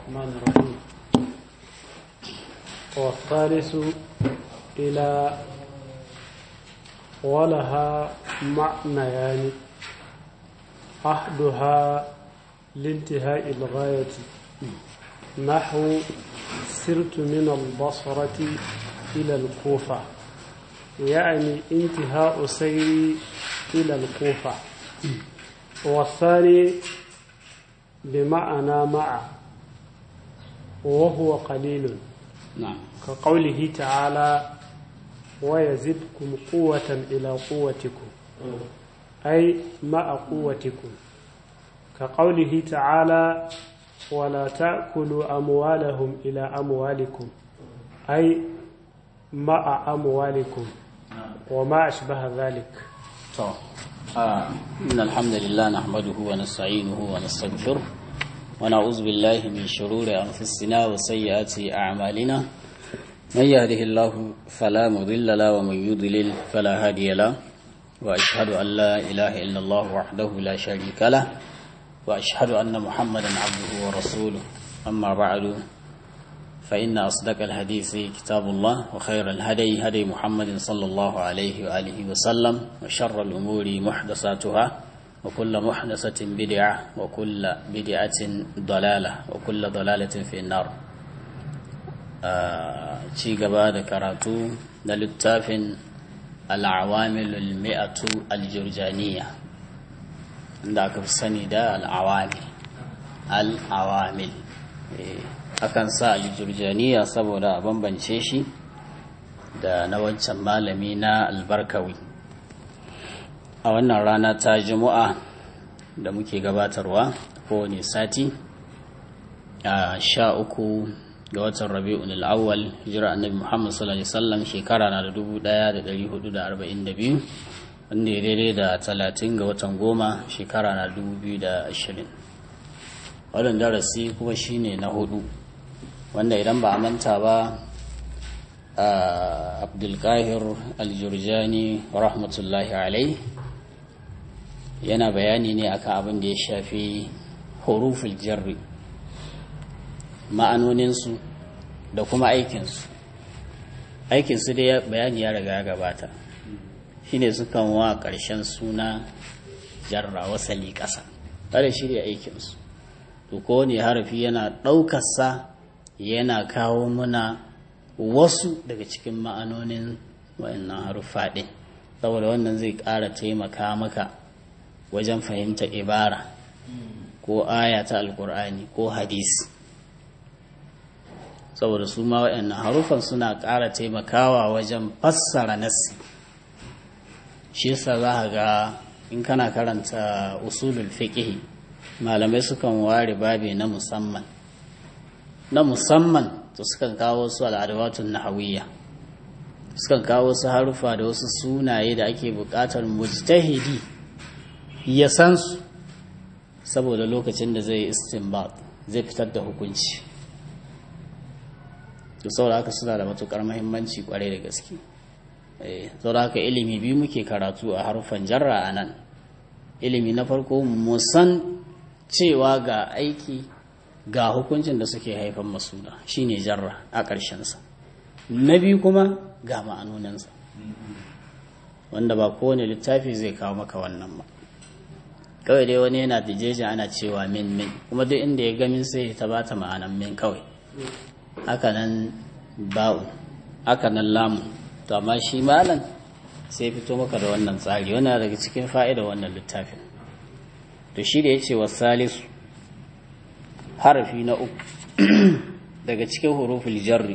الرحمن الرحيم والثالث إلى ولها معنيان أحدها لانتهاء الغاية نحو سرت من البصرة إلى الكوفة يعني انتهاء سيري إلى الكوفة والثاني بمعنى مع وهو قليل نعم كقوله تعالى ويزدكم قوة إلى قوتكم أي مع قوتكم كقوله تعالى ولا تأكلوا أموالهم إلى أموالكم أي مع أموالكم وما أشبه ذلك طب آه. إن الحمد لله نحمده ونستعينه ونستغفره ونعوذ بالله من شرور أنفسنا وسيئات أعمالنا من يهده الله فلا مضل له ومن يضلل فلا هادي له وأشهد أن لا إله إلا الله وحده لا شريك له وأشهد أن محمدا عبده ورسوله أما بعد فإن أصدق الحديث كتاب الله وخير الهدي هدي محمد صلى الله عليه وآله وسلم وشر الأمور محدثاتها وكل محدثة بدعة وكل بدعة ضلالة وكل ضلالة في النار ci gaba da karatu na littafin al'awamilul mi'atu aljurjaniya da aka fi sani da al'awamil al'awamil akan sa aljurjaniya saboda a bambance shi da na wancan malami na albarkawi a wannan rana ta juma'a da muke gabatarwa kowane sati a sha uku ga watan rabi'un al'awwal hijira annabi muhammad sallallahu alaihi wasallam shekara na da dubu daya da dari hudu da arba'in da biyu wanda ya daidai da talatin ga watan goma shekara na dubu biyu da ashirin wannan darasi kuma shine na hudu wanda idan ba a manta ba abdulkahir aljurjani rahmatullahi alai yana bayani ne akan abin da ya shafi huruful jarri ma'anoninsu da kuma aikinsu aikinsu dai bayani ya riga ya gabata shine sukan wa ƙarshen suna jarra wasali ƙasa tare shi da aikinsu to kowane harafi yana ɗaukarsa yana kawo muna wasu daga cikin ma'anonin wayannan haruffa ɗin saboda wannan zai ƙara taimaka maka wajen fahimta ibara ko aya ta alkur'ani ko hadisi saboda su ma waɗannan harufan suna ƙara taimakawa wajen fassara nassi shi yasa za ka ga in kana karanta usulul fiqh malamai sukan ware babi na musamman na musamman to sukan kawo su al'adawatun nahawiyya sukan kawo su harufa da wasu sunaye da ake buƙatar mujtahidi ya san su saboda lokacin da zai istinbat zai fitar da hukunci to saboda haka suna da matukar mahimmanci kwarai da gaske saboda haka ilimi biyu muke karatu a harufan jarra a nan ilimi na farko mu san cewa ga aiki ga hukuncin da suke haifan masuna shine jarra a ƙarshensa na biyu kuma ga ma'anoninsa wanda ba kowane littafi zai kawo maka wannan ba kawai dai wani yana da jeji ana cewa min min kuma duk inda ya gamin sai ta bata ma'anan min kawai haka nan ba'u haka nan lamu to amma shi malam sai fito maka da wannan tsari wannan daga cikin fa'ida wannan littafin to shi da ya ce salisu harafi na uku daga cikin huruful jarri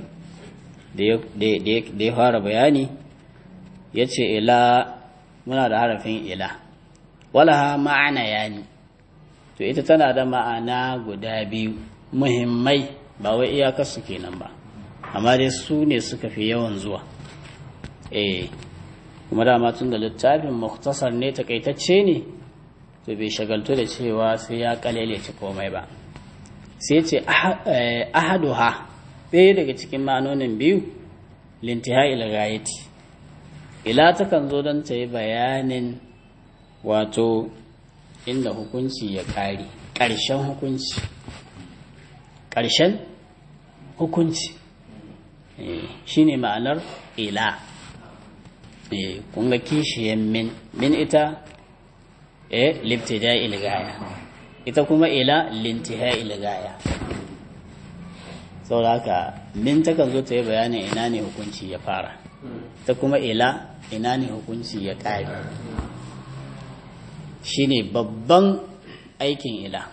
da ya fara bayani ya ce ila muna da harafin ila walaha ma'ana yani to ita tana da ma'ana guda biyu muhimmai ba wai iyakarsu kenan ba amma dai su ne suka fi yawan zuwa eh kuma dama tun da littafin muktasar ne takaitacce ne to bai shagaltu da cewa sai ya kalelece komai ba sai ce ahaduha ɗaya daga cikin ma'anonin biyu lintihai ilgayeti ila takan zo don ta yi bayanin wato inda hukunci ya ƙare ƙarshen hukunci ƙarshen hukunci shi ne ma'anar ila kunga kishiyan min min ita e libtida ilgaya ita kuma ila lintiha ilgaya saboda haka min takan zo ta yi bayanin ina ne hukunci ya fara ta kuma ila ina ne hukunci ya ƙare shi ne babban aikin ila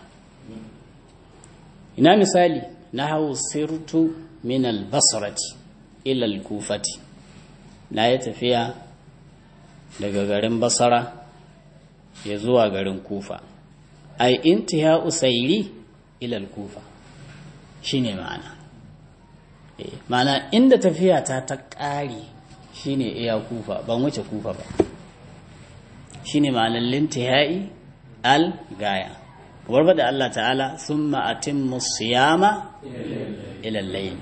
ina misali na hau sirtu min albasarati ila alkufati na yi tafiya daga garin basara ya zuwa garin kufa ai intiha usairi ila alkufa shine ma'ana ma'ana inda tafiya ta ta ƙari shine iya kufa ban wuce kufa ba shine ma'anar lintihai al gaya kamar da Allah ta'ala sun ma'atin musayama ilallai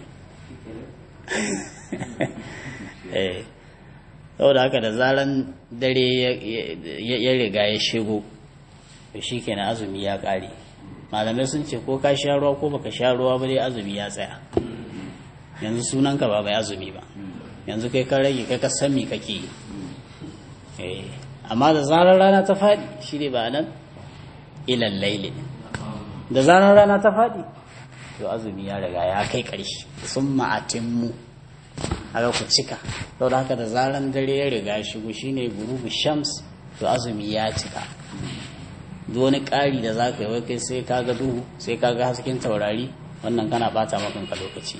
saboda haka da zaran dare ya riga ya shigo shi kenan azumi ya ƙare malamai sun ce ko ka sha ruwa ko baka sha ruwa ba dai azumi ya tsaya yanzu sunanka ba bai azumi ba yanzu kai ka rage kai ka san me kake yi amma da zarar rana ta faɗi shi ne ba nan ilan laili da zarar rana ta faɗi to azumi ya riga ya kai ƙarshe sun ma'atinmu haka ku cika sau da haka da zarar dare ya riga ya shigo shine gurubu shams to azumi ya cika duk wani ƙari da za ka yi wai kai sai ka ga duhu sai ka ga hasken taurari wannan kana bata makanka lokaci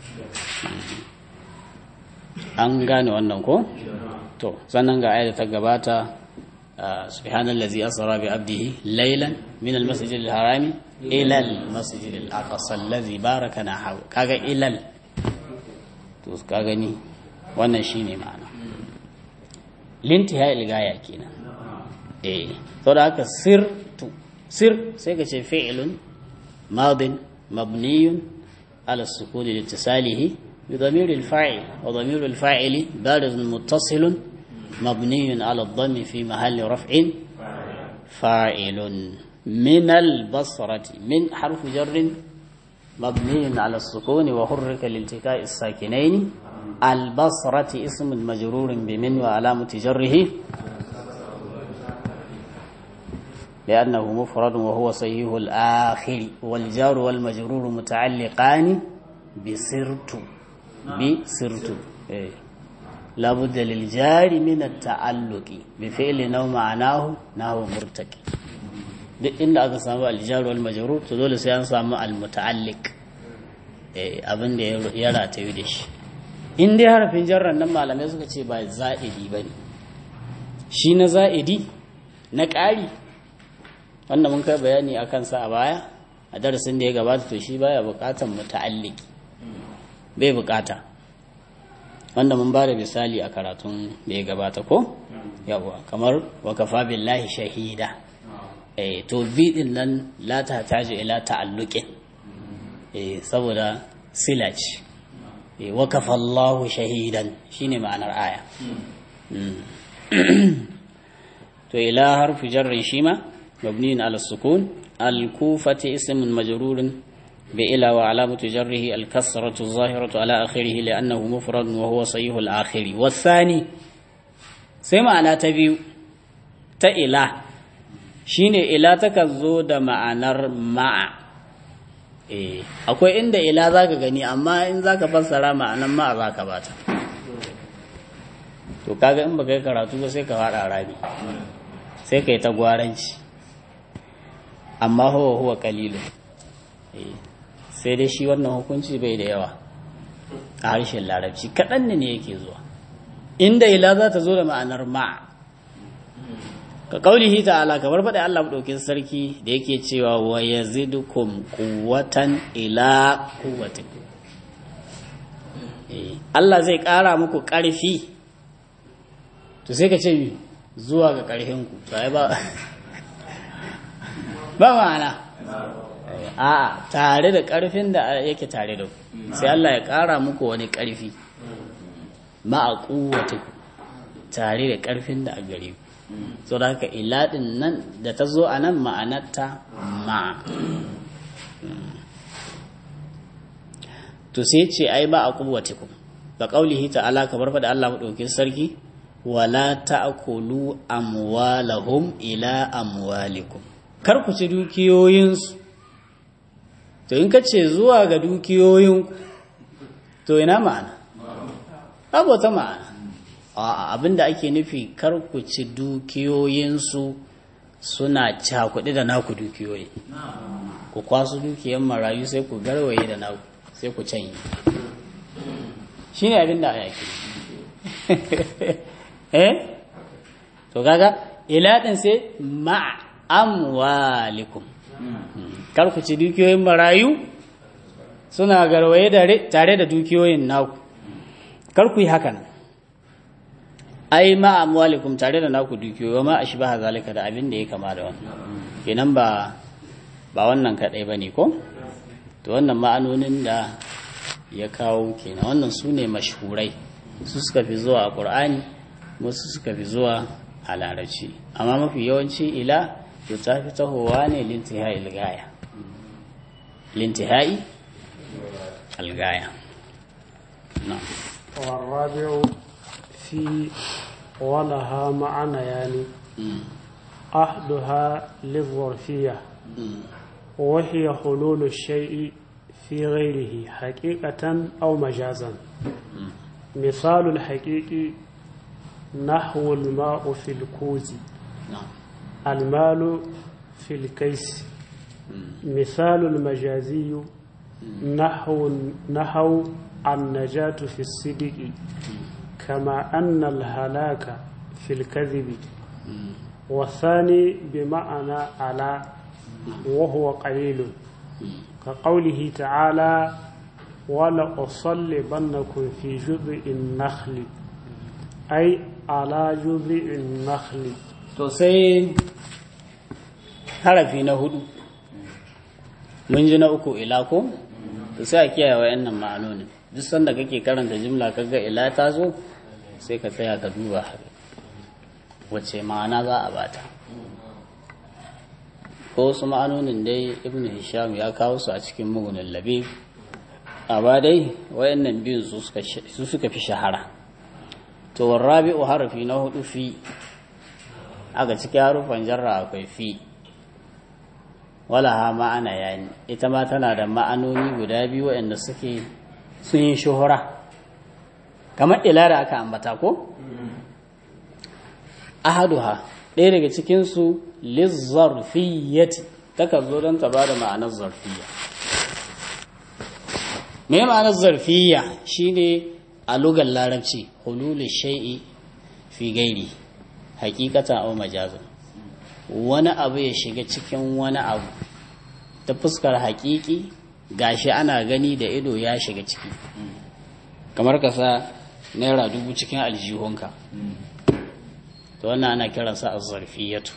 an gane wannan ko to sannan ga ayat ta gabata subhanallazi asra bi abdihi laylan min almasjid alharami ila almasjid alaqsa allazi barakana haw kaga ilal to ka gani wannan shine ma'ana lintiha ilgaya kenan eh to da haka sirtu sir sai ka ce fi'lun madin mabniyun ala sukun litisalihi بضمير الفاعل وضمير الفاعل بارز متصل مبني على الضم في محل رفع فاعل من البصرة من حرف جر مبني على السكون وحرك لالتقاء الساكنين البصرة اسم مجرور بمن وعلامة جره لأنه مفرد وهو صحيح الآخر والجار والمجرور متعلقان بسرت بسرت إيه. لابد للجار من التعلق بفعل نو معناه نحو مرتكي duk inda aka samu aljaru wal majrur to dole sai an samu al muta'alliq eh abin da ya ratayu da shi in dai harafin jarran nan malamai suka ce ba za'idi bane shi na za'idi na ƙari wanda mun kai bayani akan sa a baya a darasin da ya gabata to shi baya buƙatan muta'alliqi bai bukata wanda mun bada misali a karatun da ya gabata ko yawa kamar wakafa billahi shahida eh to bi din nan la ta taji ila ta'alluqin eh saboda silaci eh wakafa Allahu shahidan shine ma'anar aya to ila harfu jarrin shima mabniin ala sukun al-kufati ismun majrurun بإلى وعلامة جره الكسرة الظاهرة على آخره لأنه مفرد وهو صحيح الآخر والثاني سمع أنا تبيو تإله شين إله تكذو دا معنى مع eh akwai inda ila zaka gani amma in zaka fassara ma'anan ma zaka bata to kaga in baka yi karatu ba sai ka fara rami sai kai ta gwaranci amma huwa huwa qalilu eh sai dai shi wannan hukunci bai da yawa a harshen larabci kaɗan ne yake zuwa inda ila za ta zo da ma'anar ma ka ƙaunihi ta'ala kamar faɗa Allah ɗaukin sarki da yake cewa wa ya zidukum kuwatan ila kuwatin Allah zai ƙara muku ƙarfi to sai ka ce zuwa ga ƙarfinku ba ba ma'ana a'a tare da ƙarfin da yake tare da ku sai Allah ya ƙara muku wani ƙarfi ma'a ƙuwata tare da ƙarfin da a gare ku so da haka iladin nan da ta zo a nan ma'anarta ma to sai ce ai ba a kuwatikum ga qaulihi ta'ala kamar fa da Allah madaukakin sarki wala ta'kulu amwalahum ila amwalikum kar ku ci dukiyoyinsu to in ka ce zuwa ga dukiyoyin to ina ma'ana babu ta ma'ana a abinda ake nufi kar ku ci dukiyoyinsu suna cakuɗi da naku dukiyoyi ku kwasu dukiyan marayu sai ku garwaye da naku sai ku canye shi ne abinda a yake eh to kaga iladin sai ma'amwalikum kar ku ci dukiyoyin marayu suna garwaye tare da dukiyoyin naku kar ku yi haka nan ai ma amwalikum tare da naku dukiyoyi ma ashbaha zalika da abin da ya kama da wannan kenan ba ba wannan kadai bane ko to wannan ma'anonin da ya kawo kenan wannan su ne mashhurai su suka fi zuwa a qur'ani wasu suka fi zuwa a larabci amma mafi yawanci ila to ta fi tahowa ne lintihai ilgaya lintihai algaya na والرابع في ولها معنى يعني أحدها للظرفية وهي حلول الشيء في غيره حقيقة أو مجازا مثال الحقيقي نحو الماء في الكوز المال في الكيس مثال المجازي نحو نحو النجاة في الصدق كما أن الهلاك في الكذب والثاني بمعنى على وهو قليل كقوله تعالى ولأصلبنكم في جذع النخل أي على جذع النخل to sai harafi na hudu mun ji na uku ila ko to sai a kiyaye wayannan ma'anonin duk sanda kake karanta jimla kaga ila ta zo sai ka tsaya ka duba wacce ma'ana za a bata ko wasu ma'anonin dai ibn hisham ya kawo su a cikin mugunin labe amma dai wayannan biyun su suka fi shahara to warrabi'u harafi na hudu fi aka cikin harufan jarra akwai fi wala ha ma'ana yani ita ma tana da ma'anoni guda biyu waɗanda suke sun yi shuhura kamar ila da aka ambata ko ahaduha ɗaya daga cikinsu lizzarfiyyati taka zo don ta ba da ma'anar zarfiyya me ma'anar zarfiyya shine a lugar larabci hululu shai'i fi gairi hakikatan au majazan wani abu ya shiga cikin wani abu ta fuskar hakiki gashi ana gani da ido ya shiga ciki kamar ka sa naira dubu cikin aljihunka to wannan ana kiransa azzarfiyatu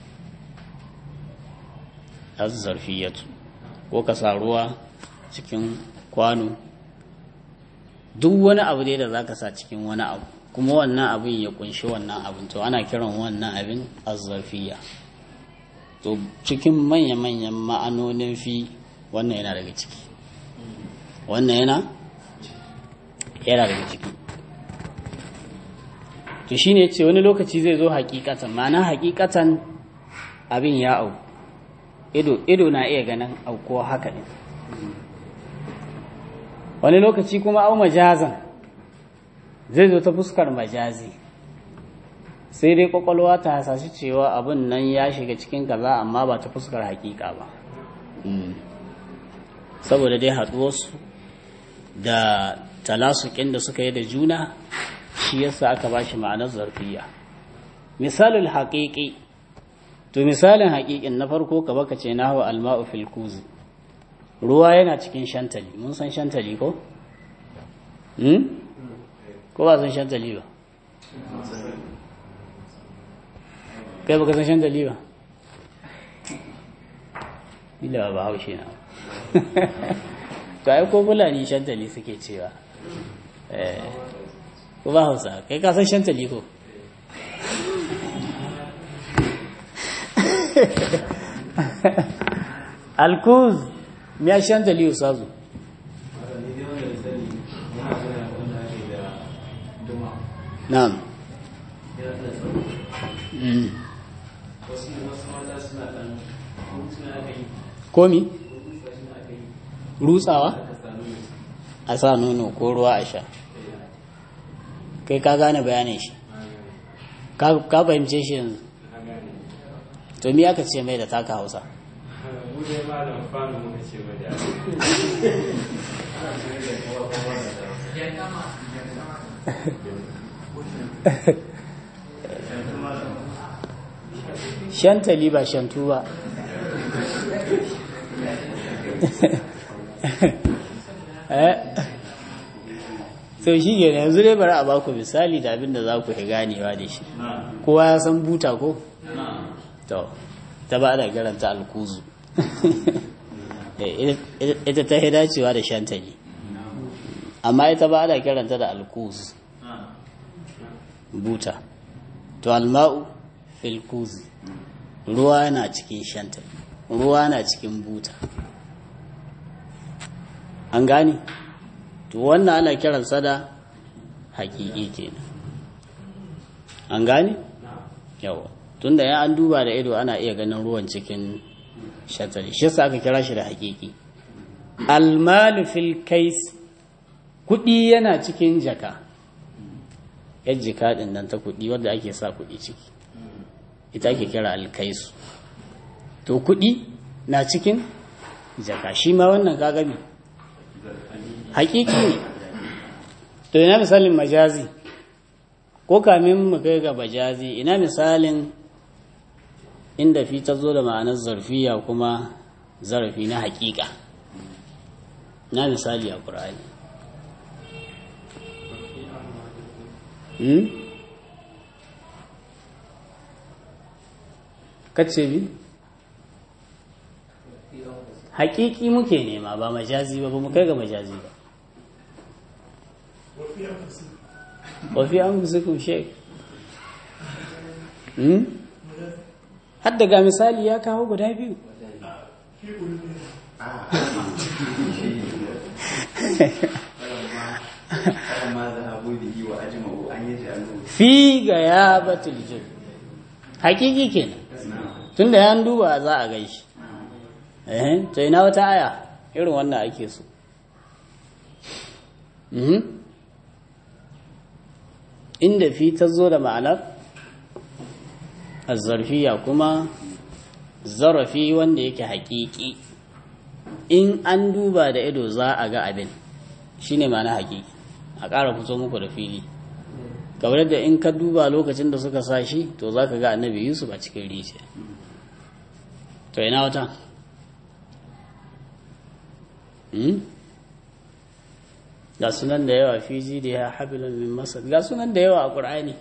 azzarfiyatu ko ka sa ruwa cikin kwano duk wani abu dai da za ka sa cikin wani abu kuma wannan abin ya kunshi wannan abin to ana kiran wannan abin azzarfiya to cikin manya-manyan ma'anonin fi wannan yana daga ciki wannan yana yana daga ciki to shine ce wani lokaci zai zo hakikatan ma'ana hakikatan abin ya au ido ido na iya ganin auko haka ne wani lokaci kuma au majazan zai zo ta fuskar majazi sai dai kwakwalwa ta hasashi cewa abin nan ya shiga cikin kaza amma ba ta fuskar hakika ba saboda dai haɗuwarsu da talasukin da suka yi da juna shi yasa aka ba shi ma'anar zarfiya misalin haƙiƙi to misalin haƙiƙin na farko ka baka ce na hawa alma'u fil kuzi ruwa yana cikin shantali mun san shantali ko? ko ba san shantali ba kai baka san shantali ba ila ba haushe na to ai ko fulani shantali suke cewa ko ba hausa kai ka san shantali ko alkuz ya shantali usazu na'am Mm. komi rutsawa a sa nono ko ruwa a sha kai ka gane bayanin shi ka ka fahimce shi yanzu to me aka ce mai da taka hausa shantali ba shantu ba eh so shi ke yanzu dai bari a baku misali da abin da za ku fi ganewa da shi kowa ya san buta ko? to ta ba da garanta alkuzu Eh, ita ta dacewa da shantali amma ita ba da kiranta da alkuzu buta to alma'u fil kuzi ruwa na cikin shantali ruwa na cikin buta an gane to wannan ana kiransa da hakiki kenan an gane yawa tunda ya an duba da ido ana iya ganin ruwan cikin shatari shi yasa aka kira shi da hakiki almalu fil kais kudi yana cikin jaka yar jika din nan ta kudi wadda ake sa kudi ciki ita ake kira alkaisu to kudi na cikin jaka shi ma wannan kagami hakiki ne to ina misalin majazi ko kamin mu kai ga majazi ina misalin inda fi ta zo da ma'anar zarfiya kuma zarafi na hakika na misali a ƙura'ani kace bi hakiki muke nema ba majazi ba ba mu kai ga majazi ba wafi an fusikun shek har daga misali ya kawo guda biyu fi ga ya batul jin hakiki kenan tunda ya duba za a gaishe eh to ina wata aya irin wannan ake so inda fi ta zo da ma'anar azzarfiya kuma zarafi wanda yake haƙiƙi in an duba da ido za a ga abin shine ma'ana haƙiƙi a ƙara fito muku da fili kamar da in ka duba lokacin da suka sa shi to za ka ga annabi yusuf a cikin rijiya to ina wata ga sunan da yawa fiji da ya habilun min masar ga sunan da yawa a ƙur'ani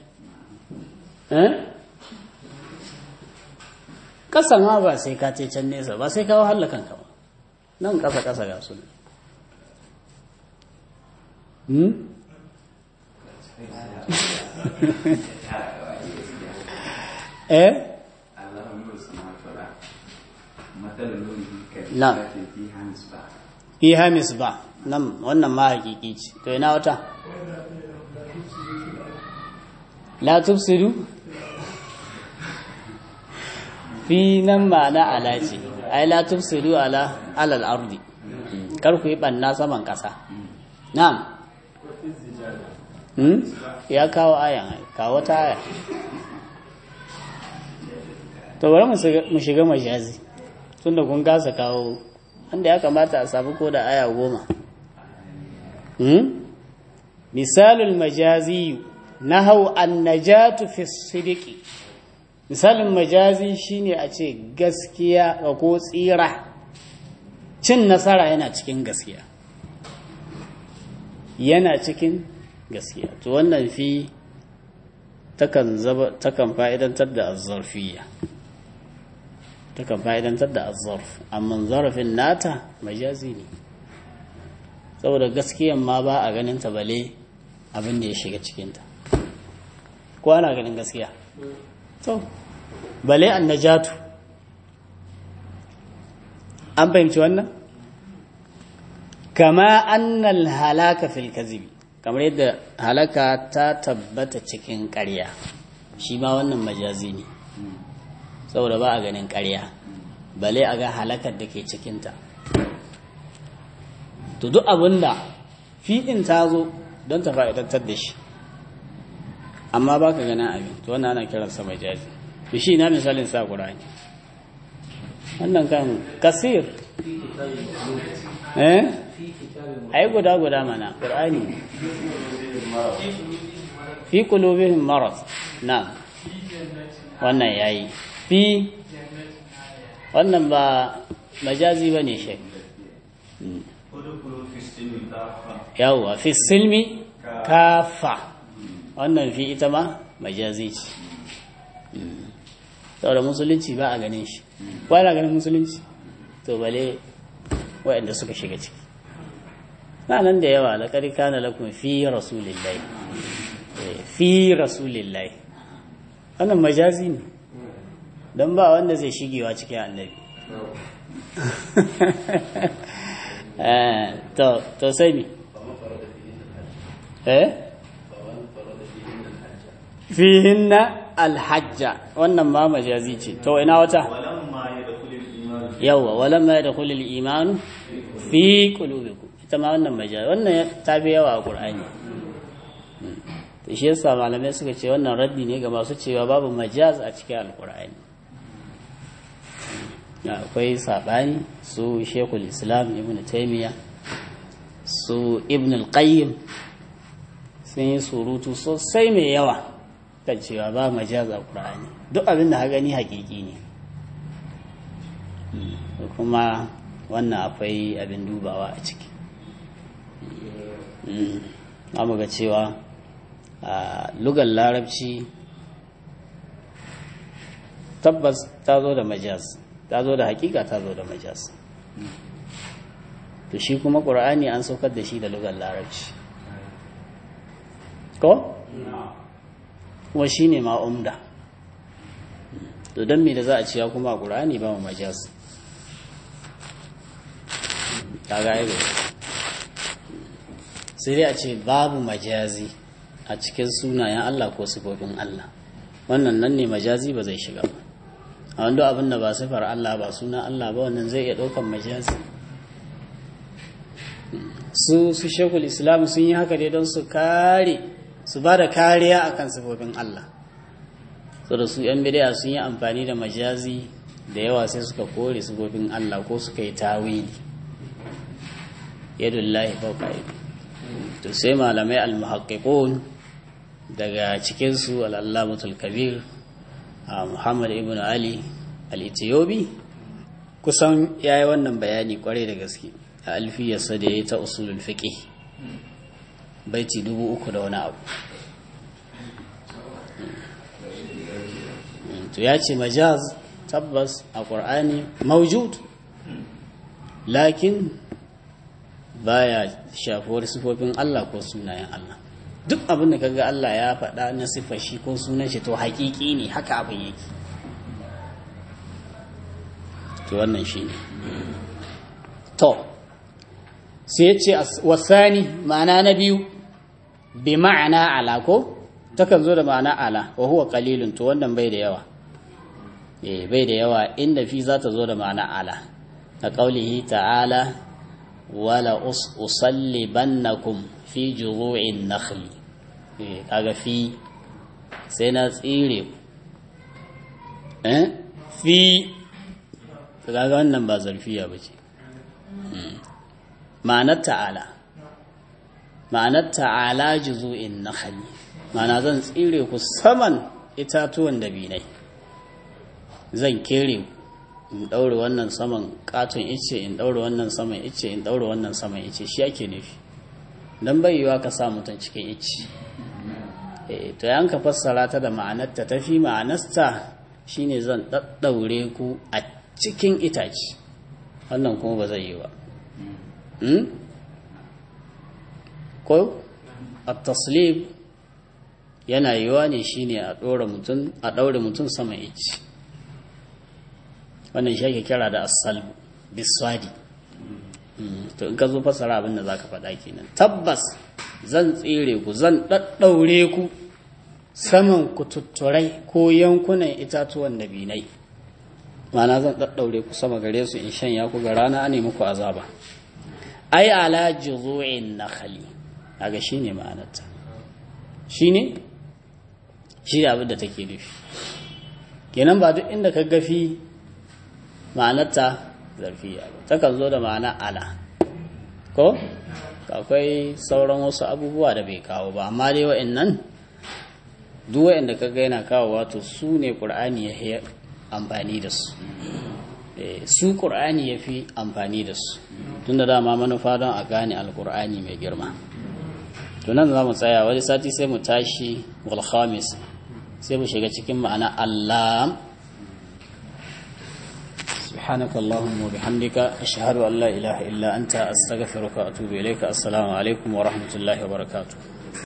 ƙasa ma ba sai ka ce can nesa ba sai kawo hallakan ka ba nan ƙasa ƙasa ga sunan eh na fi hamis ba nan wannan ma hakiki ce to ina wata la tufsidu fi nan ma'ana ala ce ai la tufsidu ala alal ardi kar ku yi banna saman kasa na'am hmm? ya kawo ayan kawo ta aya to bari mu shiga majazi tunda kun gasa kawo wanda ya kamata a samu ko da aya goma misalul majazi nahau annajatu fi sidiki misalin majazi shine a ce gaskiya ko tsira cin nasara yana cikin gaskiya yana cikin gaskiya to wannan fi takan zaba takan fa'idantar da azzarfiyya takan fa'idantar da azzarf amma zarafin nata majazi ne saboda gaskiyan ma ba a ganin ta bale abin da ya shiga cikinta ko ana ganin gaskiya to bale an najatu an fahimci wannan kama annal halaka fil kazibi kamar yadda halaka ta tabbata cikin ƙarya shi ma wannan majazi ne saboda ba a ganin ƙarya bale a ga halakar da ke cikinta to duk abinda fiɗin ta zo don ta fa'idantar da shi amma ba ka ganin abin to wannan ana kiransa majazi to shi na misalin sa ƙurani wannan kan kasir eh ai guda guda mana ƙurani fi qulubihim marad na wannan yayi fi wannan ba majazi bane shi yawwa fi silmi kafa wannan fi ita ma majazi ce saboda musulunci ba a ganin shi ba na ganin musulunci to bale waɗanda suka shiga ciki na nan da yawa laƙar kana lakum fi rasulillahi fi rasulillahi wannan majazi ne don ba wanda zai shigewa cikin annabi to sai mi eh fihinna alhajja wannan ma majazi ce to ina wata yawa walamma ya dakhulu al-iman fi qulubikum ita ma wannan majazi wannan ta bi yawa a qur'ani to shi yasa malamai suka ce wannan raddi ne ga masu cewa babu majaz a cikin alqur'ani akwai sabani su shekul islam ibn taymiya su ibn al-qayyim sun yi surutu sosai mai yawa kan cewa ba majaza ƙura'ani duk abin da gani hakiki ne kuma wannan akwai abin dubawa a ciki amma ga cewa a lugar larabci tabbas ta zo da majaz ta zo da hakika ta zo da majaz to shi kuma ƙura'ani an saukar da shi da lugar larabci ko? kuma shi ne ma'umda to don me da za a ciya kuma a ƙura'ani ba mu majaz ta gaibe sai dai a ce babu majazi a cikin sunayen Allah ko sifofin Allah wannan nan ne majazi ba zai shiga ba a wanda abin da ba sifar Allah ba suna Allah ba wannan zai iya ɗaukan majazi su su shekul islam sun yi haka dai don su kare su ba da kariya akan sifofin Allah so da su yan bidaya sun yi amfani da majazi da yawa sai suka kore sifofin Allah ko suka yi tawili yadullahi fawqa aidi to sai malamai al-muhaqqiqun daga cikin su al-allamatul kabir Muhammad ibn Ali al-Ethiopi kusan yayi wannan bayani kwarai da gaske a alfiyarsa da ya ta usulul fiqh baiti dubu uku da wani abu to ya ce majaz tabbas a ƙwar'ani maujud lakin baya shafuwar sifofin Allah ko sunayen Allah duk abin da kaga Allah ya faɗa na siffar shi ko sunan shi to haƙiƙi ne haka abin yake to wannan shi ne to sai ya ce wasani ma'ana na biyu bi ma'ana ala ko takan zo da ma'ana ala wa huwa qalilun to wannan bai da yawa eh bai da yawa inda fi za ta zo da ma'ana ala ta qaulihi ta'ala wala usallibannakum fi juru'in nakhli eh kaga fi sai na tsire eh fi kaga wannan ba zarfiya bace ma'anar ta'ala ma'anar ta'ala juzu'in nakhli ma'ana zan tsire ku saman itatuwan dabinai zan kere in daure wannan saman katon ice in daure wannan saman ice in daure wannan saman ice shi ake nufi dan bai yiwa ka sa mutum cikin ice eh to yan ka fassara ta da ma'anar ta tafi ma'anarta shine zan daddaure ku a cikin itace wannan kuma ba zai yi ba ko at-taslib yana yiwa ne shine a ɗora mutum a ɗaure mutum sama ici wannan shi ake kira da as-salb biswadi to in ka zo fasara abin da zaka faɗa kenan tabbas zan tsire ku zan ɗaɗɗaure ku saman kututturai ko yankunan itatuwan dabinai mana zan ɗaɗɗaure ku sama gare su in shanya ku ga rana ne muku azaba ai ala juzu'in nakhli kaga shine ma'anarta shine shi abin da take nufi kenan ba duk inda ka gafi ma'anarta zarfiya ba takan zo da ma'ana ala ko akwai sauran wasu abubuwa da bai kawo ba amma dai wa'annan duk wa'anda ka ga yana kawo wato su ne ƙur'ani ya amfani da su su ƙur'ani ya fi amfani da su tun da dama manufa don a gane alƙur'ani mai girma tunan za mu tsaya wani sati sai mu tashi walhamis sai mu shiga cikin ma'ana allah سبحانك اللهم وبحمدك أشهد أن لا إله إلا أنت أستغفرك وأتوب إليك السلام عليكم ورحمة الله وبركاته